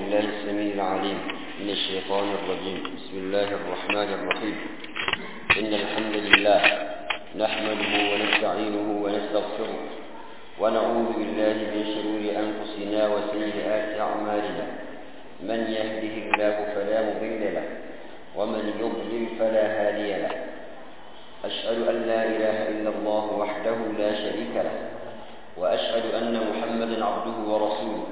بالله السميع العليم من الشيطان الرجيم بسم الله الرحمن الرحيم إن الحمد لله نحمده ونستعينه ونستغفره ونعوذ بالله من شرور أنفسنا وسيئات أعمالنا من يهده الله فلا مضل له ومن يضلل فلا هادي له أشهد أن لا إله إلا الله وحده لا شريك له وأشهد أن محمدا عبده ورسوله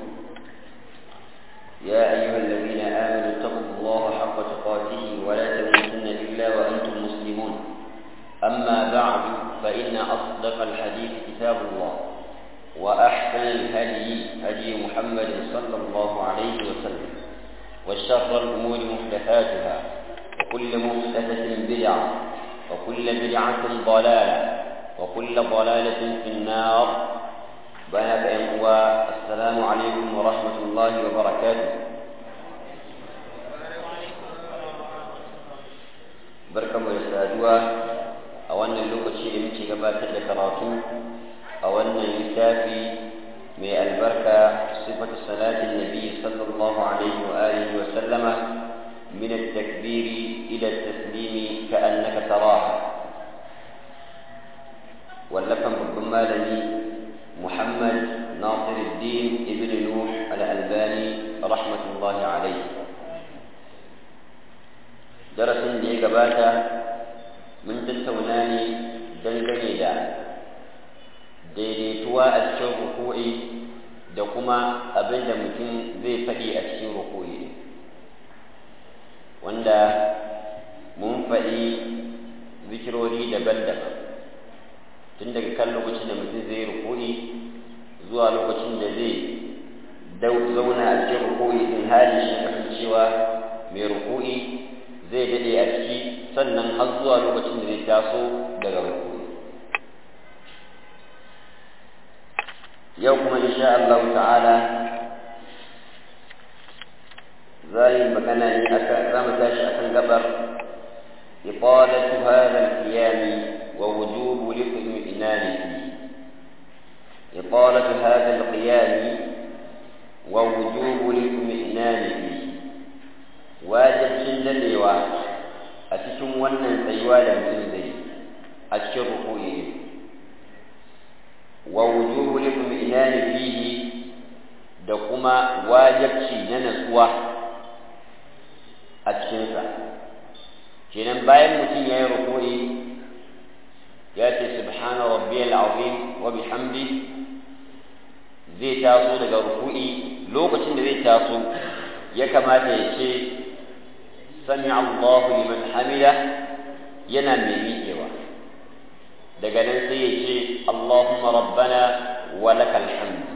يا أيها الذين آمنوا اتقوا الله حق تقاته ولا تموتن إلا وأنتم مسلمون أما بعد فإن أصدق الحديث كتاب الله وأحسن الهدي هدي محمد صلى الله عليه وسلم وشر الأمور محدثاتها وكل محدثة بدعة وكل بدعة ضلالة وكل ضلالة في النار بارك أيها السلام عليكم ورحمة الله وبركاته بركة ويسادوا أولا اللوكة da muke gabatar da karatu a wannan littafi mai albarka sifatu salatin nabi sallallahu alaihi wa alihi wa sallama من التكبير إلى التسليم كأنك تراها واللفن بالضمالني محمد ناصر الدين ابن نوح الألباني رحمة الله عليه درس دي قباتا من تتوناني دنگني دا daidaituwa a cikin ruku'i da kuma abin da mutum zai faɗi a cikin ruku'i wanda mun faɗi zikirori daban-daban tun daga kan lokacin da mutum zai ruku'i zuwa lokacin da zai zauna a cikin ruku'i din hali shi kasancewa mai ruku'i zai daɗe a ciki sannan har zuwa lokacin da zai taso daga ruku'i yau kuma insha Allah ta'ala زي ما كان رمى تاشي أكن قبر إطالة هذا القيام ووجوب الاطمئنان فيه إطالة هذا القيام ووجوب الاطمئنان فيه واجب شندل إيوا أتكم ونن سيوالا من أشكر ركوعه ووجوب الاطمئنان فيه da kuma wajabci na natsuwa a cikinsa kenan bayan mutum ya yi rukuri ya ce subhana rabbiyal azim wa bihamdi zai taso daga rukui lokacin da zai taso ya kamata ya ce sami Allahu liman hamida yana mai miƙewa daga nan sai ya ce Allahumma rabbana wa lakal hamd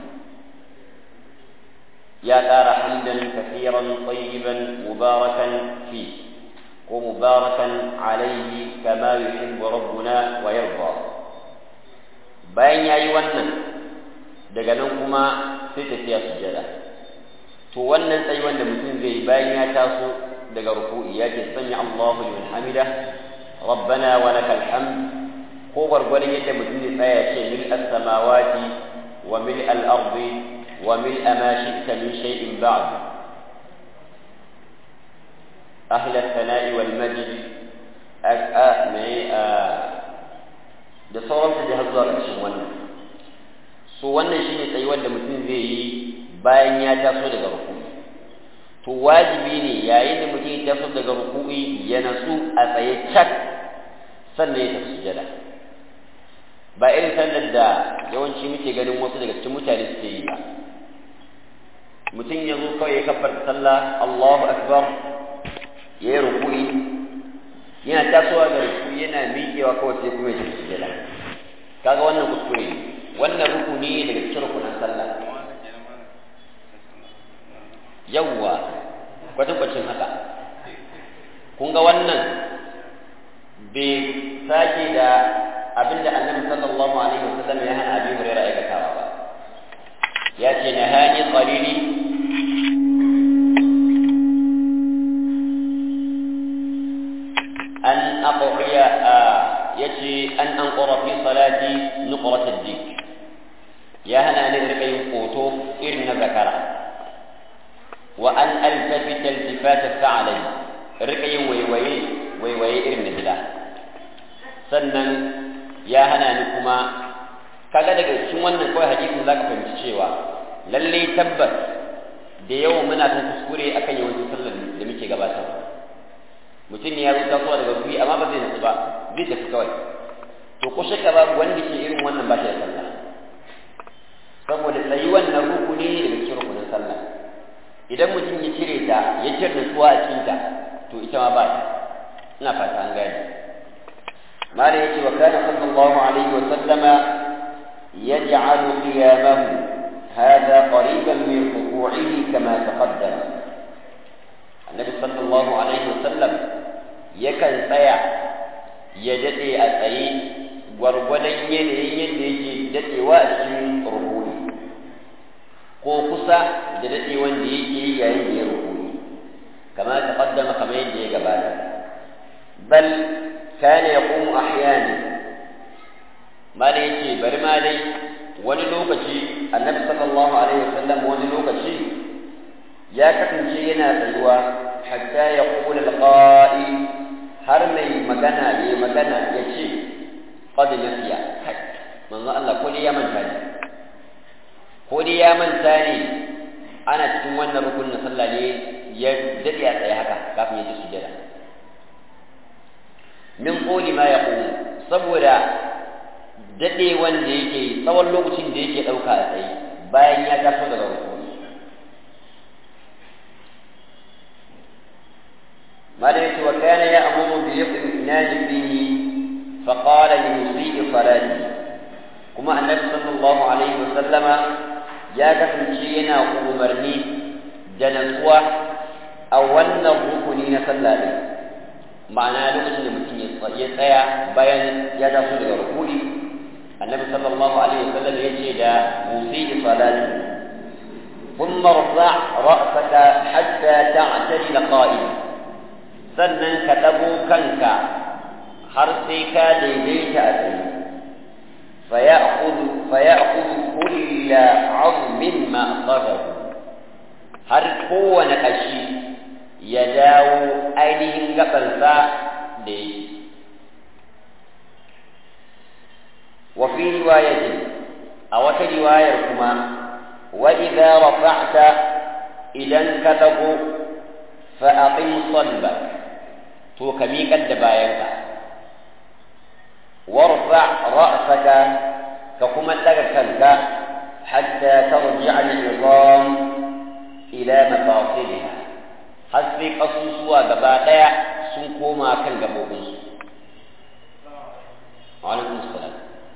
يا دار حمدا كثيرا طيبا مباركا فيه ومباركا عليه كما يحب ربنا ويرضى bayan yayi wannan daga nan kuma sai tafiya sujada to wannan tsayi wanda mutum zai bayan ya taso daga ruku'i ya ce sami Allahu liman hamida rabbana wa lakal hamd ko gwargwadon yadda mutum zai tsaya ce mil as-samawati wa mil al-ardi وملء ما شئت من شيء بعد أهل الثناء والمجد da sauransu da har zuwa ƙarshen wannan so wannan shine tsayuwar da mutum zai yi bayan ya taso daga rukuni to wajibi ne yayin da mutum ya taso daga rukuni ya nasu a tsaye cak sannan ya tafi sujada ba irin sallar da yawanci muke ganin wasu daga cikin mutane suke yi ba mutum ya zo kawai ya kabbar sallah Allahu akbar ya yi rukui yana tasowa da rukui yana miƙewa kawai sai kuma ya tafi sujada kaga wannan kuskure ne wannan rukuni ne daga cikin rukunan sallah yawwa kwatankwacin haka kun ga wannan bai sake da abinda annabi sallallahu alaihi wasallam ya hana abi hurairah aikatawa ba ya ce nahani qalili an aqriya yace an anqura fi salati nuqrat ad-dik ya hana ni rika yin koto irin na zakara wa an iltifata fa'alai rika yin waiwaye waiwaye irin na gida sannan ya hana ni kuma kaga daga cikin wannan kawai hadisin zaka fahimci cewa lalle tabbas da yawan muna kan kuskure akan yawancin sallar da muke gabatarwa mutum ne ya zo tasowa daga guri amma ba zai nasu ba zai tafi kawai to ko shakka babu wanda ke irin wannan ba shi da sallah saboda tsayi wannan rukuni ne daga cikin rukunin sallah idan mutum ya cire ta ya cire nutsuwa a cikin ta to ita ma ba ta ina fata an gane mala yace wa kana sallallahu alaihi wa sallama yaj'alu qiyamahu هذا قريبا من ركوعه كما تقدم النبي صلى الله عليه وسلم يكن tsaya ya dade a tsaye gwargwadon yanayin yadda yake dadewa a cikin rukuni ko kusa da dade wanda yake yi yayin da ya rukuni kama ta kaddama kamar yadda ya gabata bal kana yaqumu ahyana ma da yake bari ma dai wani lokaci annabi sallallahu alaihi wasallam wani lokaci ya kasance yana tsayuwa hatta ya kula alqa'i har mai magana ya magana ya ce qad nasiya kai manzo Allah ko dai ya manta ne ko dai ya manta ne ana cikin wannan rukunin sallah ne ya dade a tsaye haka kafin ya ji sujada min qoli ma yaqulu saboda daɗe wanda yake tsawon lokacin da yake ɗauka a tsaye bayan ya taso daga rukuni ma da yake wa kana ya amuru bi yaqinani fihi fa qala li musii salati kuma annabi sallallahu alaihi wa sallama ya kasance yana umarni da natsuwa a wannan rukuni na sallah din ma'ana lokacin da mutum ya tsaya bayan ya taso daga rukuni النبي صلى الله عليه وسلم يجد مسيء صلاته ثم ارفع رأسك حتى تعتدل قائما sannan ka ɗago kanka har sai ka daidaita a tsaye faya'khudhu kulla 'azmin ma aqarrahu har kowane ƙashi ya dawo ainihin gabansa da yake وفي رواية أو رواية كما وإذا رفعت إذا انكتبوا فأقم صلبك تو كميك الدباينك وارفع رأسك ككما لك حتى ترجع العظام إلى مفاصلها har sai ƙasusuwa gaba ɗaya sun koma kan gabobinsu. Wa alaikum salam.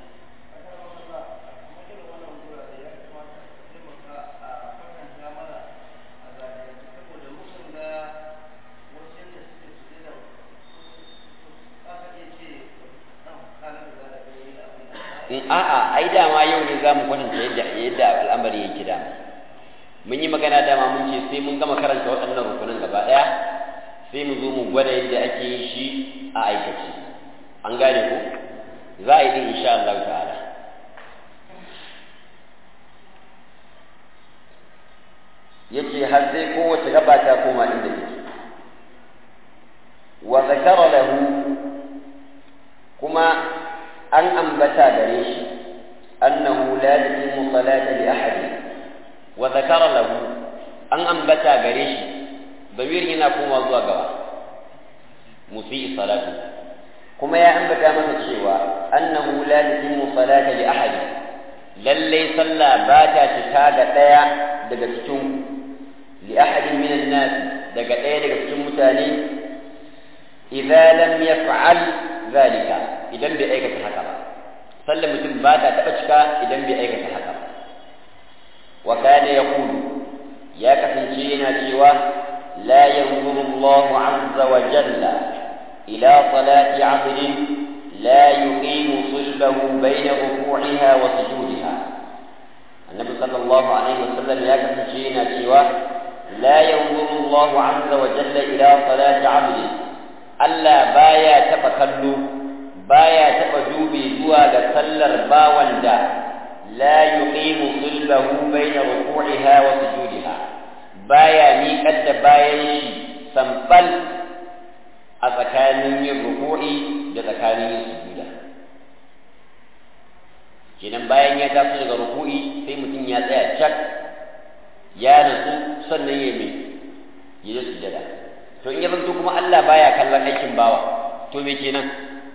in a'a ai dama yau ne za mu kwatanta yadda yadda al'amari yake da mun yi magana dama mun ce sai mun gama karanta waɗannan rukunin gaba ɗaya sai mu zo mu gwada yadda ake yin shi a aikace an gane ko za a yi din insha Allah ta'ala yace har sai kowace gaba ta koma inda take wa zakara lahu kuma an ambata gare shi annahu la yuqimu salata li ahadin wa zakara lahu an ambata gare shi damir yana koma zuwa gaba musii salatu kuma ya ambata masa cewa annahu la yuqimu salata li ahadin lalle sallah ba ta cika ga daya daga cikin li ahadin minan nas daga daya daga cikin mutane idza lam yaf'al zalika idan bai aikata haka ba sallar mutum ba ta taɓa cika idan bai aikata haka ba wa kana yaqulu ya kasance yana cewa la yanzuru Allahu azza wa jalla ila salati 'abdin la yuqimu sulbahu bayna ruku'iha wa sujudiha annabi sallallahu alaihi wasallam ya kasance yana cewa la yanzuru Allahu azza wa jalla ila salati 'abdin Allah baya taɓa kallo baya taɓa dube zuwa ga sallar bawan da la yuqimu sulbahu baina ruku'iha wa sujudiha baya miƙar da bayan shi sambal a tsakanin yin ruku'i da tsakanin yin sujuda kenan bayan ya taso daga ruku'i sai mutum ya tsaya cak ya natsu sannan ya mai ya yi sujada to in ya zanto kuma Allah baya kallon aikin bawa to me kenan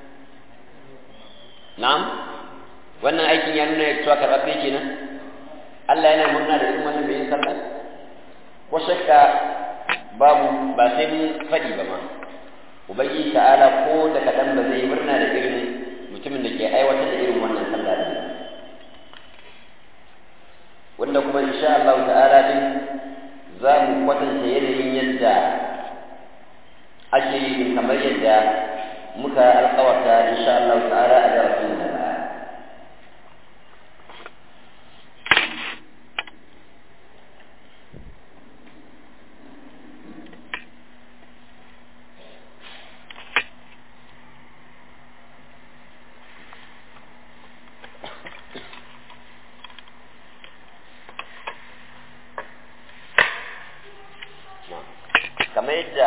na'am wannan aikin ya nuna cewa karɓaɓɓe kenan Allah yana murna da irin wannan bayan sallah ko shakka babu ba sai mun faɗi ba ma ubangiji ta'ala ko da kaɗan ba zai murna da irin mutumin da ke aiwatar da irin wannan sallah din wanda kuma insha Allah ta'ala din za mu kwatanta yanayin yadda ake yi kamar yadda muka alƙawarta insha Allah ta'ala a darasin da kamar yadda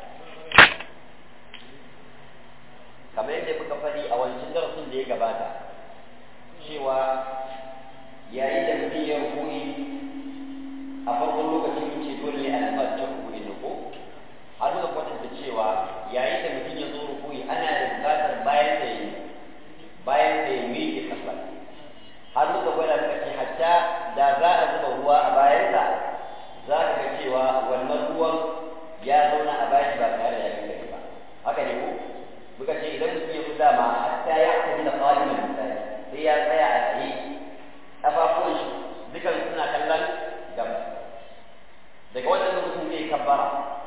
kamar yadda muka faɗi a wancan darasin da ya gabata cewa yayin da mutum ya rukuni a farkon lokacin mun ce dole ne a nufa ta rukuni na ko har muka kwatanta cewa yayin da mutum ya zo rukuni ana da buƙatar bayan da yi bayan da ya miƙe kasa har muka gwada muka ce hatta da za a zuba ruwa a bayansa za ka ga cewa wannan ruwan ya zauna a bashi ba tare da yakin gari ba haka ne ko muka ce idan mutum ya fi dama hatta ya tafi da qaliman misali sai ya tsaya a tsaye kafafuwan shi dukan suna kallon gaba daga wannan lokacin zai kabbara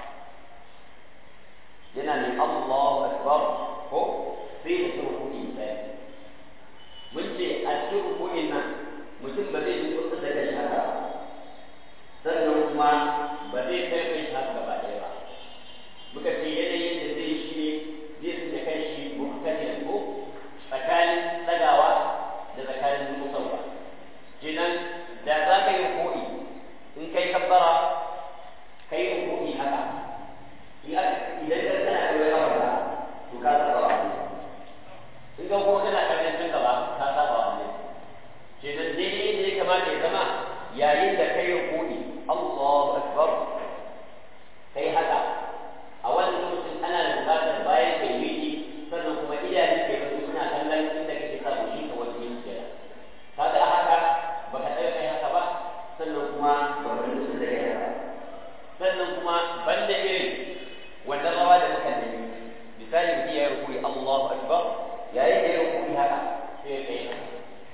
yana ne Allahu akbar ko sai ya tsoro kuɗi misali mun ce a cikin kuɗin nan mutum ba zai ji kusa da shi haka sannan kuma ba zai kai shi haka gaba ɗaya ba muka ce yanayin da zai shi ne zai tsaye kan shi muhtamin ko tsakanin tsagawa da tsakanin musawa kenan da za ka yi ko'i in kai kabbara ka yi ko'i haka idan ka tana da wani abu to ka saba wa in ka kuma kana kallon can gaba ka saba wa ne kenan daidai da ya kamata ya zama yayin da ka yi ko'i Allahu akbar kai haka a wannan lokacin ana da buƙatar bayan kai miki sannan kuma idanun kai ba suna kallon inda kake sa shi ka wani yin kira kaga a haka baka tsaya kai haka ba sannan kuma ba ka nutsu da kai haka sannan kuma banda irin wannan rawa da muka yi misali mutum ya yi rukuni Allahu akbar yayin da ya rukuni haka sai ya kai haka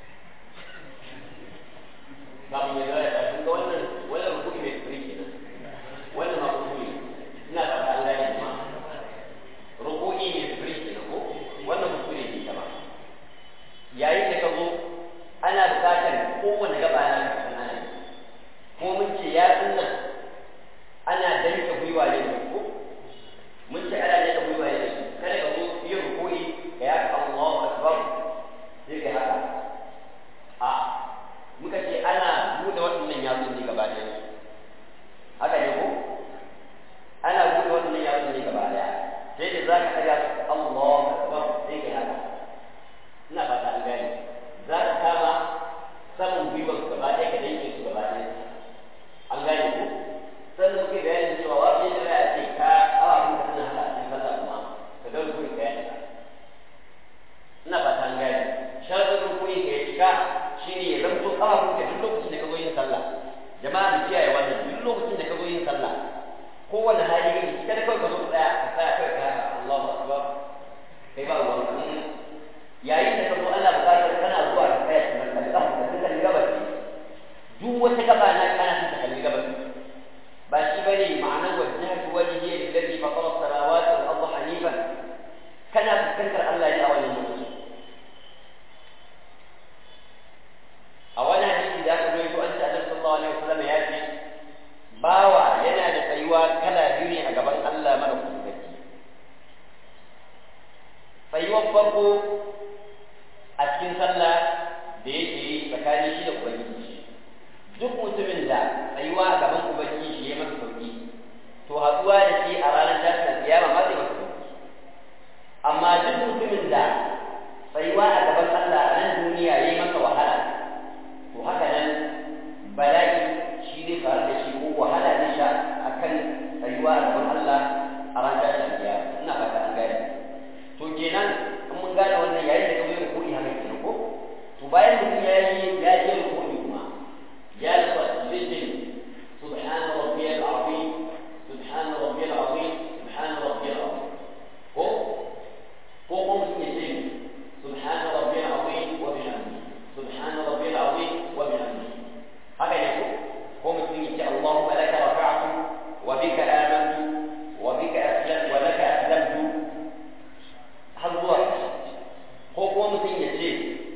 kafin ya zara ta kun ga wannan wannan rukuni mai tsiri kenan wannan ma rukuni ina fata an gane ma rukuni mai tsiri kenan ko wannan rukuni ne kama yayin da ka zo ana buƙatar kowane gaba na ka san ana ko mun ce ya tsunna ana danka gwiwa ne ko mun ce ana danka gwiwa ne kada ka zo yin rukuni ka ya Allahu akbar sai ka haka a muka ce ana buɗe waɗannan yatsun ne gaba ɗaya haka ne ko ana buɗe waɗannan yatsun ne gaba ɗaya sai da za ka ɗaga su Allahu akbar sai ka haka ina fata an gane za ka kama saman gwiwar su gaba ɗaya ka danke su gaba ɗaya an gane ko sannan kuke bayanin cewa wa bai da ya ce ka awa kun ka tana haka a cikin sallah kuma ka ga rukuni ka ya ina fata an gane sharadin rukuni ka ya cika shine ya zanto kafafun ka duk lokacin da ka zo yin sallah jama'a da kiyaye wannan duk lokacin da ka zo yin sallah kowane hali kake kada kawai ka zo tsaya ka tsaya kawai ka haka Allahu akbar kai ba ruwan ka yayin da ka zo Allah bukatar kana zuwa ka tsaya ka kalli ka kalli gabas duk wata gaba na kana ta kalli gabas ba shi bane ma'anar wajhatu wajhi alladhi fatara as-samawati wal arda hanifan kana fuskantar Allah ne a wannan lokaci a wani hadisi da aka rawaito an ce Annabi sallallahu alaihi wasallam ya ce bawa yana da tsayuwa kala biyu ne a gaban Allah madaukakin sarki tsayuwar farko a cikin sallah da yake yi tsakanin shi da ubangiji duk mutumin da وبك آمنت وبك أسلمت ولك أسلمت هل هو هو هو مثل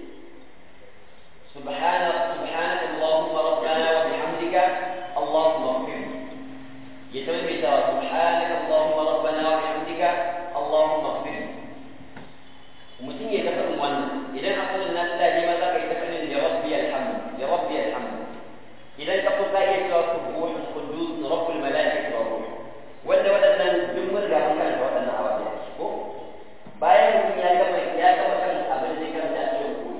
سبحانك سبحانك اللهم ربنا وبحمدك اللهم اغفر لي يتمم سبحانك اللهم ربنا وبحمدك اللهم اغفر لي mutum ya tafi wannan idan asalin nan da ne ma za ka yi tafi da rabbi alhamdu ya rabbi alhamdu idan ka kusa iya cewa subuhun qudus rabbul malaikati wa ruh wanda waɗannan duk mun riga mun karanta waɗannan ababe ko bayan mutum ya gama ya gama kan abin da ya karanta a cikin koyi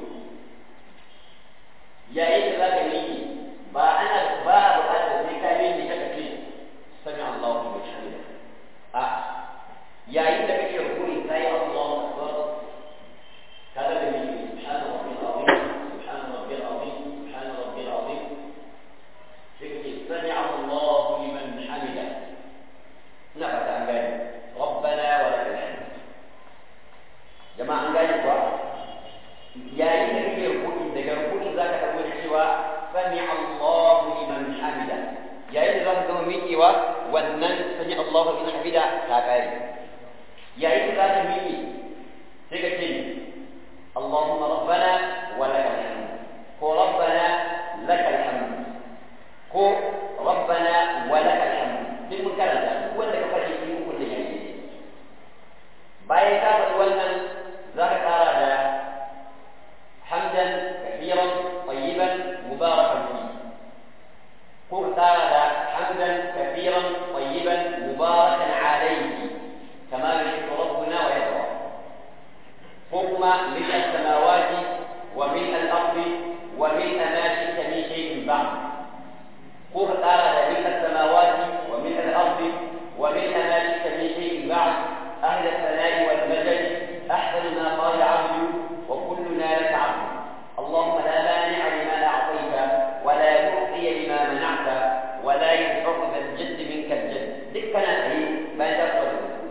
yayin da za ka yi ba ana ba a buƙatar sai ka yi ne kaka ce sami Allahu wa hamida a yayin da kake rukuni sai Allahu akbar هذا الذي سبحان ربي العظيم سبحان ربي العظيم سبحان ربي العظيم فكري سمع الله لمن حمده نفت عن ذلك ربنا ولك الحمد جماعة عن ذلك يا إن في ركوع إذا ركوع ذاك تقول سوى سمع الله لمن حمده يا إن ذاك تقول ميكي ونن سمع الله لمن حمده كاكاي يا إن ذاك ميكي تكتب اللهم ربنا ولك الحمد هو ربنا لك الحمد هو ربنا ولك الحمد بالمكررة هو اللي كفر في كل شيء باي كافر ولنا ذاك أراد حمدا كثيرا طيبا مباركا فيه قل أراد حمدا كثيرا طيبا مباركا عليه كما يحب ربنا ويرضى حكم ملء السماوات وملء الأرض وملء ما شئت من شيء بعد قل أراد ملء السماوات وملء الأرض وملء ما شئت من شيء بعد أهل الثناء والمجد أحسن ما قال عبد وكلنا لك عبد اللهم لا مانع لما أعطيت ولا معطي لما منعت ولا ينفع ذا الجد منك الجد ذكنا هي ما تفضل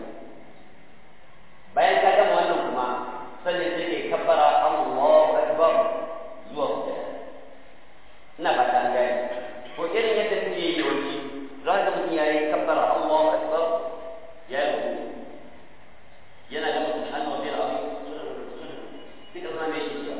bayan ka gama wannan kuma sannan sai kai kabbara Allahu akbar zuwa sujada ina fata an gane ko irin yadda muke yi yawanci za ka mutum ya yi kabbara Allahu akbar ya yi rubu yana da mutum hannu wa biyar abin sai ka zama mai shi cewa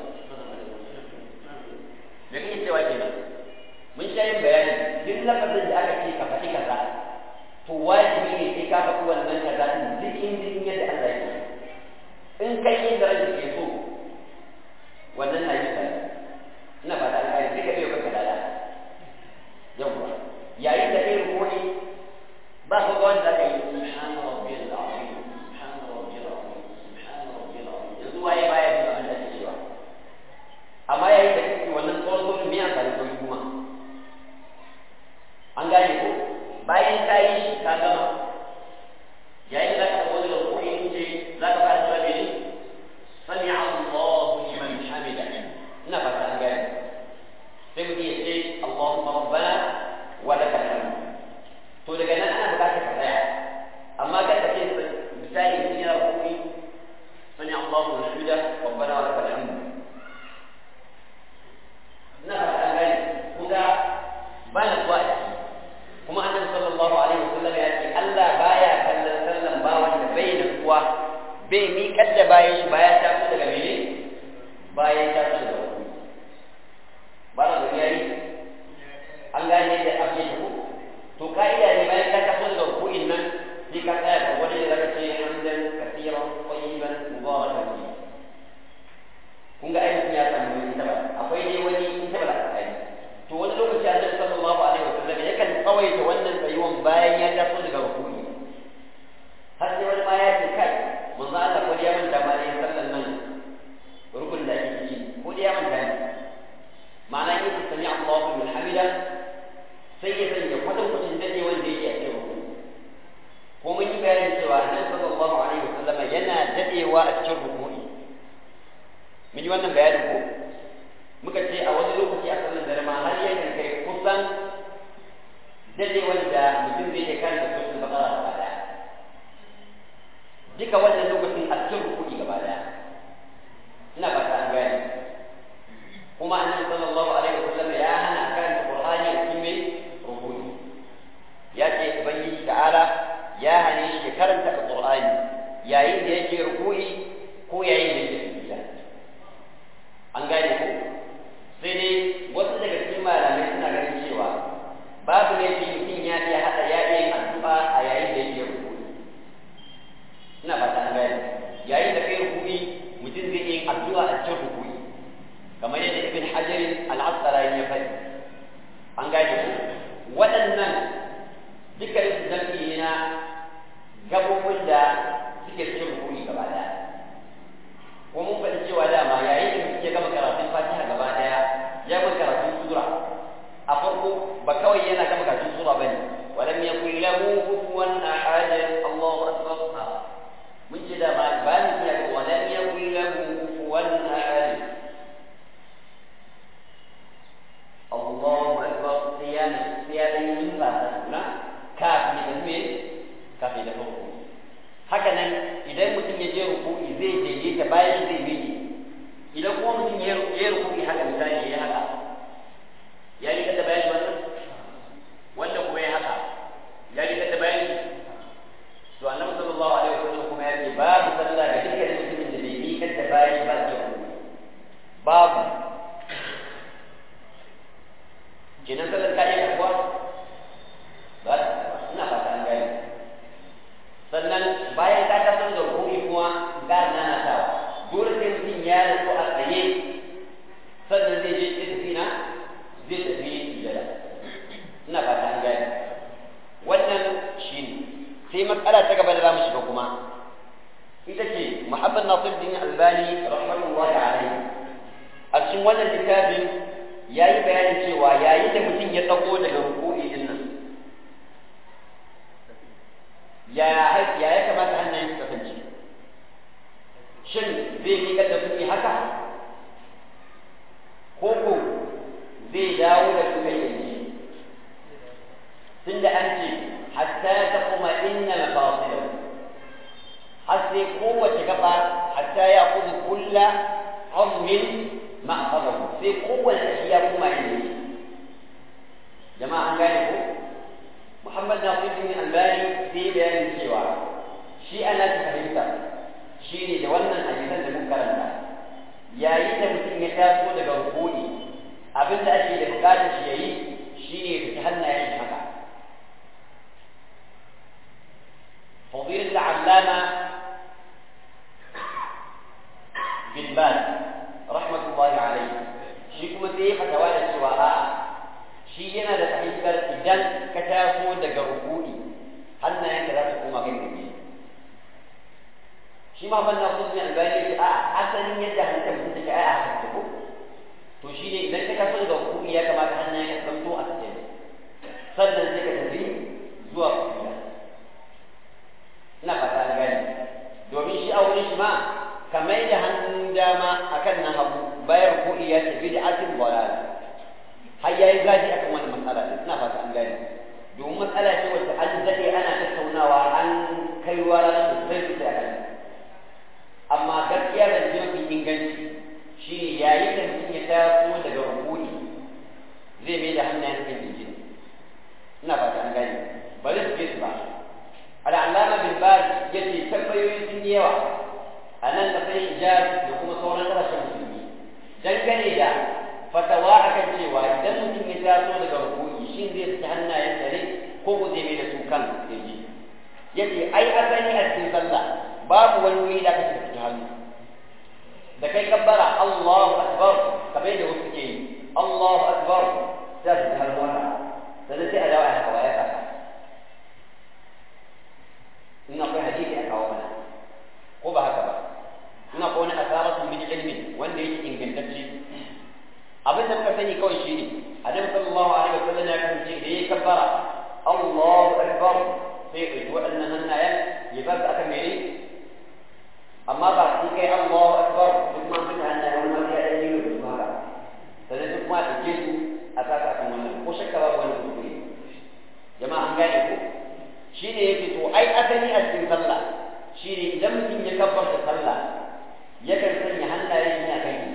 me kake cewa kenan mun sha yin bayani duk lafazin da aka ce ka faɗi kaza to wajibi ne sai ka faɗi wannan kaza din duk in yadda Allah ya ce in kai yin da rage ke so wannan na yi sai ina fata an kai duka bai baka dada yawwa yayin da kai rukuni ba ka ga wanda kai subhana rabbiyal azim subhana rabbiyal azim subhana rabbiyal azim yanzu waye baya da abin da kake cewa amma yayin da kake wannan tsoron tsoron me amfani ko kuma an gane ko bayan ka yi shi ka gama yayin da ka wani rukuni ce za ka fara cewa mene sami Allahu liman hamida ina fata an gane sai mutum ya ce Allahumma rabbana wa lakal hamd to daga nan ana bukatar ka tsaya amma kada ka ce misali mutum yana rukuni sami Allahu liman hamida rabbana wa lakal hamd ina fata an gane kuga ba na kuwa a ciki kuma annabi sallallahu alaihi wasallam ya ce Allah baya kallon sallan bawan da bai da kuwa bai miƙar da bayan shi bayan ta fito daga mene bayan ta fito daga wani ba na gani yayi an gane da abu ya tafi to ka'ida ne bayan ka tafi daga ruku'in nan sai ka tsaya da wani da zaka ce hamdan kaseeran tayyiban mubarakan fi kun ga ayyukan ya samu wani ta ba akwai dai wani in ta ba da to wani lokaci annabi sallallahu alaihi wasallam yakan tsawaita wannan tsayuwan bayan ya tafi daga ruku'i har sai wani ma ya ce kai manzo Allah ko ya manta ma ne sallan nan rukun da ake yi ko ya manta ne ma'ana yin sami Allahu liman hamida sai ya sanya kwatan kwatan dade wanda yake a cikin rukun ko mun yi bayanin cewa annabi sallallahu alaihi wasallam yana dadewa a cikin rukuni mun yi wannan bayanin ko muka ce a wani lokaci a sallan dare ma har yakan kai kusan dadewar da mutum zai iya karanta suratul baqara gaba daya duka wannan lokacin a cikin rukuni gaba daya ina ba ta an gane kuma annabi sallallahu alaihi wasallam ya hana karanta qur'ani a cikin mai rukuni ya ce ubangiji ta waɗannan dukkan su jam'i ne na gabobin da suke cikin rukuni gaba daya ko mun faɗi cewa dama yayin da suke gama karatun fatiha gaba daya ya gama karatun sura a farko ba kawai yana gama karatun sura bane walam yakul lahu kufuwan ahad Allahu akbar mun ce da ma ba ni ya walam yakul lahu kufuwan ahad Allahu akbar siyana siyana yin ba ta kafin da me kafin da farko haka nan idan mutum ya je ruku'i zai daidaita bayan zai miƙe idan kuma mutum ya yi ruku'i haka misali ya haka ya yi kada bayan wannan wanda kuma ya haka ya yi kada bayan to annabi sallallahu alaihi wasallam kuma ya ce babu sallah ga dukkan mutumin da bai miƙar da bayan ba da babu kenan sallar ka iya karbuwa ba ina fata an gani sannan bayan ka kasar da rukuni kuma ga nana ta dole sai mutum ya riko a tsaye sannan zai je ya tafi na zai tafi sujada ina fata an gani wannan shi ne sai matsala ta gaba da za mu shiga kuma ita ce muhammad nasir din albani rahmatullahi alaihi a cikin wannan littafin ya yi bayanin cewa yayin da mutum ya tsago daga rukuni din nan ya ya ya kamata hannayen su kasance shin zai miƙa da su haka ko ko zai dawo da su kai yanzu tunda an ce hatta ta kuma inna mafasilahu har sai kowace gaba hatta ya kudu kulla azmin ma'afazahu sai kowace shi ya kuma yanzu jama'a an gane ko Muhammad Nasiruddin Albani sai bayanin cewa shi ana ta fahimta shi ne da wannan hadisan da muka karanta yayin da mutum ya taso daga rukuni abin da ake da bukatar shi yayi shi ne fita hannayen shi haka فضيلة العلامة بن باز رحمة الله عليه shi kuma sai ya fatawa da cewa a'a shi yana da fahimtar idan ka taso daga rukuni hannayenka za su koma kan gaske shi ma ban nasu ne albani ce a asalin yadda halittar mutum take ai a haka ko to shi ne idan ka taso daga rukuni ya kamata hannayenka su zanto a cikin sannan sai ka tafi zuwa kuya ina fata an gani domin shi a wurin shi ma ka mai da hannun dama akan na hagu bayan rukuni ya ce bid'atin dalal har yayi zafi akan wannan matsala din ina fata an gane domin matsala ce wacce an dade ana tattaunawa an kai ruwa rana sosai sosai a kan amma gaskiya da ce mafi inganci shine yayin da mutum ya taso daga rukuni zai mai da hannayen kan jinjin ina fata an gane bari su ke su ba al'allama bin baz yace tambayoyi sun yi yawa a nan kasar hijaz da kuma sauran ƙasashen musulmi dangane da fatawa akan cewa idan mutum ya taso daga rukuni shin zai saki hannayensa ne ko ko zai mai da su kan kirji yace ai asali a cikin sallah babu wani wuri da kake saki hannu da kai kabbara Allahu akbar kamar yadda wasu ke yi Allahu akbar sai su hannu haka sannan sai a dawo a haka ya kasa in akwai hadisi a kawo mana ko ba haka ba in akwai wani asaratu min ilmin wanda yake ingantacce abin da muka sani kawai shi ne annabi sallallahu alaihi wasallam ya kasance da yayi kabbara Allahu akbar sai ya ɗauki waɗannan hannayen ya bar su aka mere amma ba sai kai Allahu akbar duk ma fita hannayen wani ma sai ya yi da su haka sannan duk ma ɗauke su a saka akan wannan ko shakka babu wani kuskure jama'a an gane ko shi ne yake to ai asali a cikin sallah shi ne idan mutum ya kabbarta sallah yakan sanya hannayen shi a kan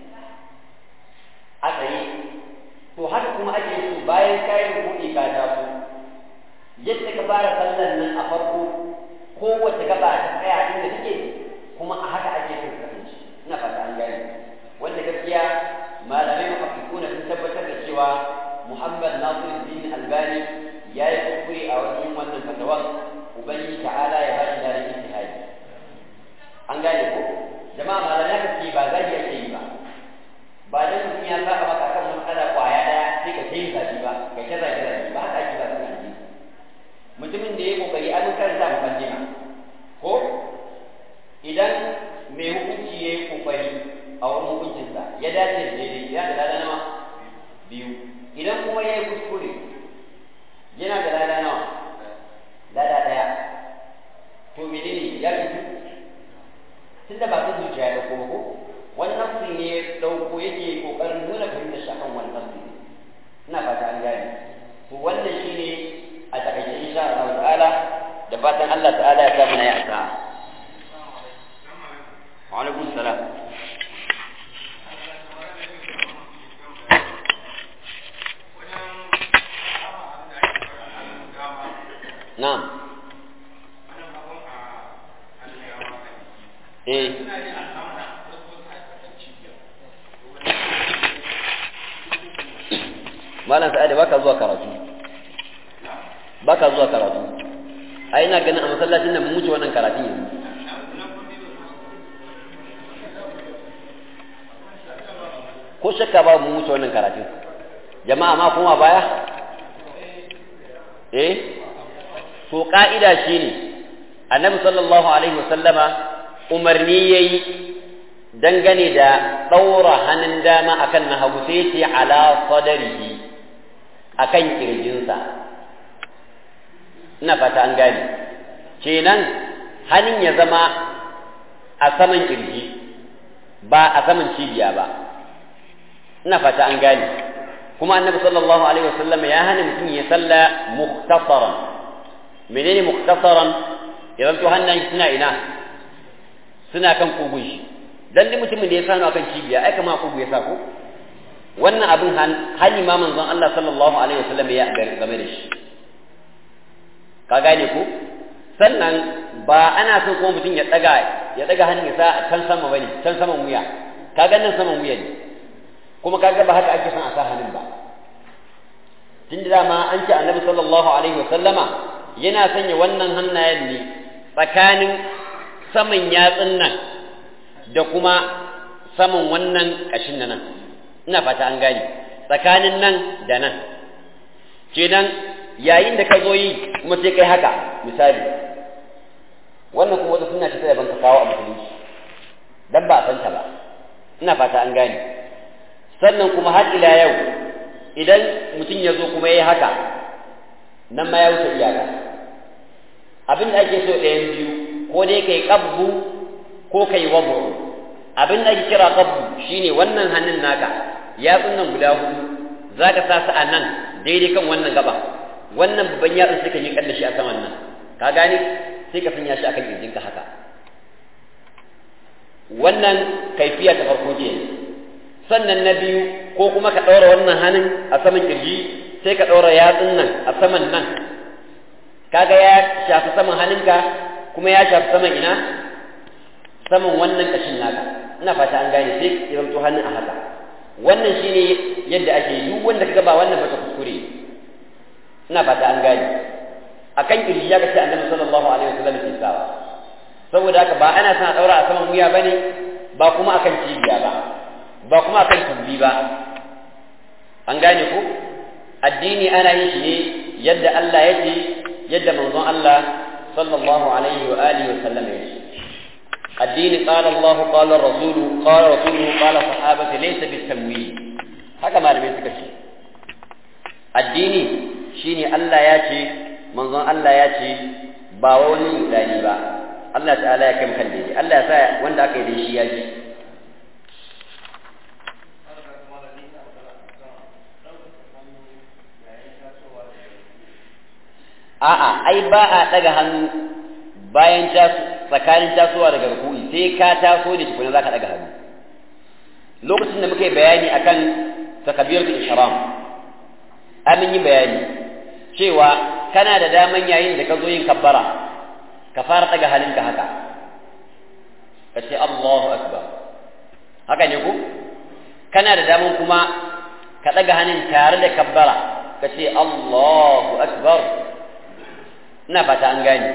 a tsaye to haka kuma ake so bayan kayan rubuɗi ka taso yadda ka fara sallar nan a farko kowace gaba ta tsaya inda take kuma a haka ake so ka kasance ina fata an gane wanda gaskiya malamai mafafikuna sun tabbatar da cewa Muhammad Nasiruddin Albani ya yi kuskure a wajen wannan fatawan ubangiji ta'ala ya bashi da ijtihadi an gane ko jama'a malamai ka ce ba zagi ake yi ba ba dan mutum ya saka maka kan matsala kwaya daya sai ka sai zabi ba kai ta zagi zabi ba haka ake ba mutumin da ya kokari an karanta mukaddima ko idan mai hukunci ya yi kokari a wurin hukuncinsa ya dace da daidai yana da lada nawa biyu idan kuma ya yi kuskure yana da lada nawa lada ɗaya to menene ya fito tun da ba ta zuciya ya ɗauko ko wani nafsi ne ya ɗauko yake ƙoƙarin nuna fahimtar shi akan wani nafsi ina fata an gane to wannan shine a takaice insha Allah ta'ala da fatan Allah ta'ala ya sa mana ya asa wa alaikum salam na'am eh malam sa'ada baka zuwa karatu baka zuwa karatu ai ina ganin a masallacin nan mun wuce wannan karatu yanzu ko shakka ba mun wuce wannan karatu jama'a ma kuma baya eh to ka'ida shine annabi sallallahu alaihi wasallama umarni yayi dangane da ɗaura hannun dama akan na hagu sai ce ala sadarihi akan kirjinsa ina fata an gane kenan hannun ya zama a saman kirji ba a saman cibiya ba ina fata an gane kuma annabi sallallahu alaihi wasallam ya hana mutum ya salla mukhtasaran menene mukhtasaran ya zanto hannayen suna ina suna kan kugun shi dan duk mutumin da ya sanu akan cibiya ai kama kugu ya sa ko wannan abin hani ma manzon Allah sallallahu alaihi wasallam ya game da shi ka gane ko sannan ba ana son kuma mutum ya daga ya daga hannun sa can sama bane can saman wuya ka ga nan saman wuya ne kuma kaga ba haka ake son a sa hannun ba tun da dama an ce annabi sallallahu alaihi wasallama yana sanya wannan hannayen ne tsakanin saman yatsun nan da kuma saman wannan ƙashin nan ina fata an gane tsakanin nan da nan kenan yayin da ka zo yi kuma sai kai haka misali wannan kuma wata suna ce ta daban ka kawo a musulunci dan ba a san ta ba ina fata an gane sannan kuma har ila yau idan mutum ya zo kuma ya yi haka nan ma ya wuce iyaka abin da ake so ɗayan biyu ko dai kai qabbu ko kai wabu abin da ake kira qabbu shine wannan hannun naka yatsun nan guda hudu zaka sa su a nan daidai kan wannan gaba wannan babban yatsun sai ka yi da shi a saman nan ka gane sai ka sanya shi akan kirjinka haka wannan kaifiya ta farko ce sannan na biyu ko kuma ka ɗaura wannan hannun a saman kirji sai ka ɗaura yatsun nan a saman nan kaga ya shafi saman hannunka kuma ya shafi saman ina saman wannan kashin naka ina fata an gane sai ya zanto hannun a haka wannan shine yadda ake duk wanda kaga ba wannan ba ta kuskure ina fata an gane akan kirji ya kace annabi sallallahu alaihi wasallam ke sawa saboda haka ba ana son a daura a saman wuya bane ba kuma akan cibiya ba ba kuma akan tumbi ba an gane ko addini ana yin shi ne yadda Allah ya ce yadda manzon Allah sallallahu alaihi wa alihi wa sallam ya ce addini qala Allah qala rasulu qala rasuluhu qala sahabati laysa bitamwi haka malamai suka ce addini shine Allah ya ce manzon Allah ya ce ba wani mutane ba Allah ta'ala ya kai kan daidai Allah ya sa wanda aka yi da shi ya ji a'a ai ba a daga hannu bayan tsakanin tasowa daga rukuni sai ka taso da tukuna zaka daga hannu lokacin da muka yi bayani akan takabiratul ihram amin yi bayani cewa kana da daman yayin da ka zo yin kabbara ka fara daga halinka haka ka ce Allahu akbar haka ne ku kana da daman kuma ka daga hannun tare da kabbara ka ce Allahu akbar ina fata an gane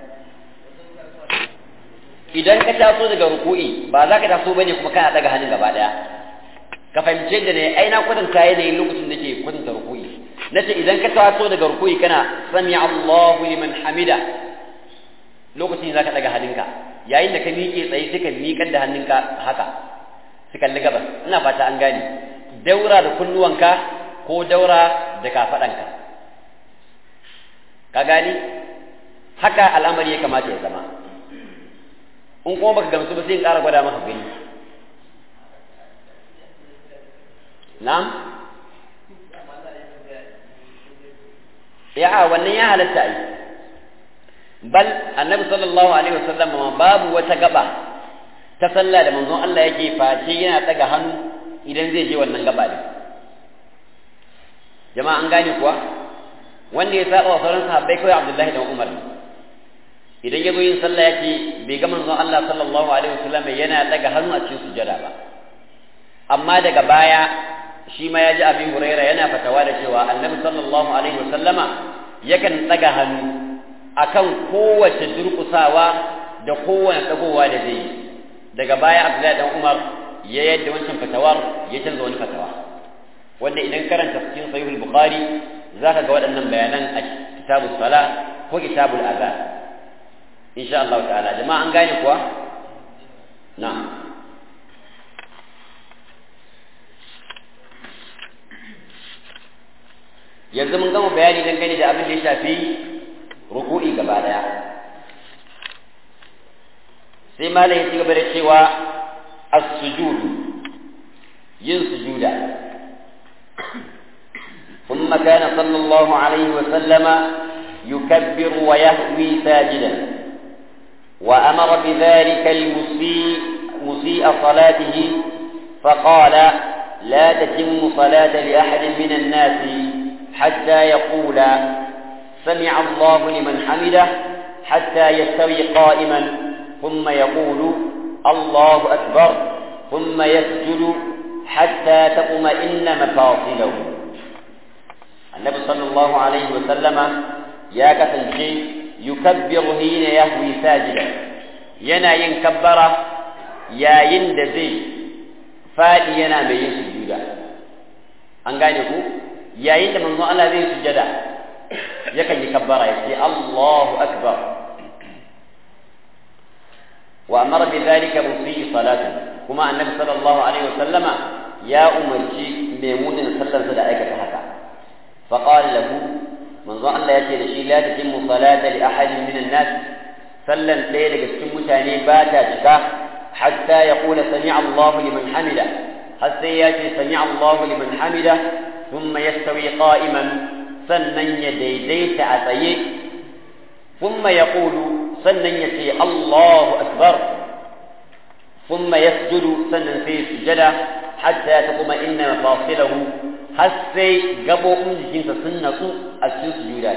idan ka taso daga ruku'i ba za ka taso bane kuma kana daga hannun gaba daya ka fahimce da ne ai na kwatanta yanayin lokacin da ke kwatanta ruku'i nace idan ka taso daga ruku'i kana sami Allahu liman hamida lokacin zaka daga hannunka yayin da ka miƙe tsaye sai ka miƙar da hannunka haka su kalli gabas ina fata an gane daura da kunnuwanka ko daura da kafaɗanka ka gani haka al'amari ya kamata ya zama in kuma baka gamsu ba sai in ƙara gwada maka gani na'am ya wannan ya halatta ai bal annabi sallallahu alaihi wasallam ma babu wata gaba ta sallah da manzon Allah yake face yana daga hannu idan zai je wannan gaba din jama'a an gane kuwa wanda ya saba wa sauran sahabbai kawai Abdullahi dan Umar idan ya zo yin sallah yake bai ga manzon Allah sallallahu alaihi wasallam yana daga hannu a cikin sujada ba amma daga baya shi ma ya ji abin huraira yana fatawa da cewa annabi sallallahu alaihi wasallama yakan daga hannu akan kowace durƙusawa da kowane dagowa da zai yi daga baya abdullahi dan umar ya yadda wancan fatawar ya canza wani fatawa wanda idan karanta cikin sahihul bukhari zaka ga waɗannan bayanan a kitabus sala ko kitabul azan insha Allah ta'ala jama'a an gane kuwa na'am yanzu mun gama bayani dangane da abin da ya shafi ruku'i gaba daya sai malam ya ci gaba da cewa as-sujud yin sujuda ثم كان صلى الله عليه وسلم يكبر ويهوي ساجدا وأمر بذلك المسيء مسيء صلاته فقال لا تتم صلاة لأحد من الناس حتى يقول سمع الله لمن حمده حتى يستوي قائما ثم يقول الله أكبر ثم يسجد حتى تطمئن مفاصله النبي صلى الله عليه وسلم يا كفنشي يكبر حين يهوي ساجدا ينا ينكبر يا يندزي فادي ينا من يسجد an gane ku yayin da manzon Allah zai sujada yakan yi kabbara yace Allahu akbar wa amara bi dhalika musii salatan kuma annabi sallallahu alaihi wasallama ya umarci maimunin sallarsa da aikata haka fa qala lahu manzon Allah yace da shi la tatimmu salata li ahadin min an-nas sallan ɗaya daga cikin mutane ba ta cika hatta yaqula sami'a Allahu liman hamida har sai ya ce sami'a Allahu liman hamida ثم يستوي قائما سنن يديديت عتيه ثم يقول سنن يتي الله أكبر ثم يسجد سنن في سجدة حتى تطمئن مفاصله حسي قبو أمجين سنة السن سجودا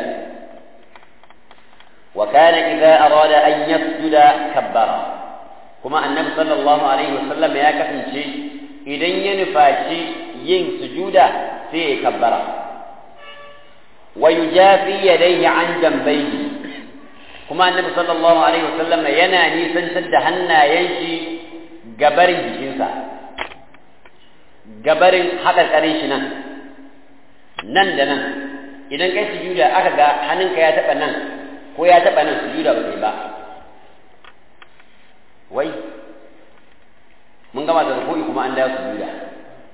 وكان إذا أراد أن يسجد كبر كما النبي صلى الله عليه وسلم يا كفن شيء إذن ينفاشي ين سجودا sai ya kabbara wa yujafi yadayhi an jambayhi kuma annabi sallallahu alaihi wasallam yana nisantar da hannayen shi gabarin jikinsa gabarin haƙarƙarin shi nan nan da nan idan kai sujuda aka ga hannunka ya taɓa nan ko ya taɓa nan sujuda ba kai ba wai mun gama da rukuni kuma an dawo sujuda